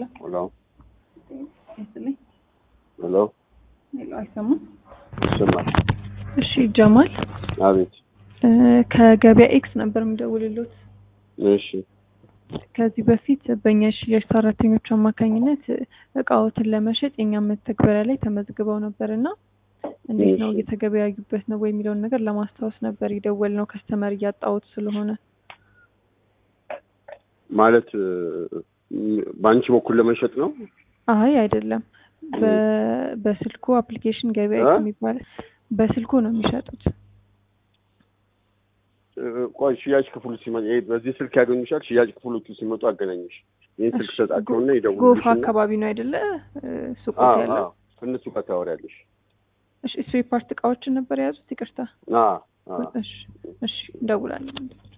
ሄሎ ሄሎ ይስጥልኝ። ሄሎ ሄሎ አይሰማም? ይሰማል? እሺ ጀማል አቤት። እ ከገበያ ኤክስ ነበር የምደውልሎት። እሺ ከዚህ በፊት በእኛ የሽያጭ ሰራተኞች አማካኝነት እቃዎትን ለመሸጥ የኛ መተግበሪያ ላይ ተመዝግበው ነበር እና እንዴት ነው እሺ። እየተገበያዩበት ነው ወይ የሚለውን ነገር ለማስታወስ ነበር የደወል ነው ከስተመር እያጣሁት ስለሆነ ማለት እ፣ በአንቺ በኩል ለመሸጥ ነው? አይ አይደለም በ- በስልኩ አፕሊኬሽን ገበያ እ? ኤክስ የሚባል በስልኩ ነው የሚሸጡት እ፣ ቆይ ሽያጭ ክፍሉ ሲመጣ ይሄ በዚህ ስልክ ያገኙሻል። ሽያጭ ክፍሎቹ ሲመጡ አገናኝሽ። ይህን ስልክ እሺ፣ ሰጣቸውና ጎፋ ይደውሉልሽ እና አካባቢ ነው አይደለ እ፣ ሱቆት አዎ ያለው አዎ ከእነሱ ጋር ታወሪያለሽ። እሺ ስፔር ፓርት እቃዎችን ነበር የያዙት ይቅርታ አዎ አዎ እሺ እሺ እንደውላለን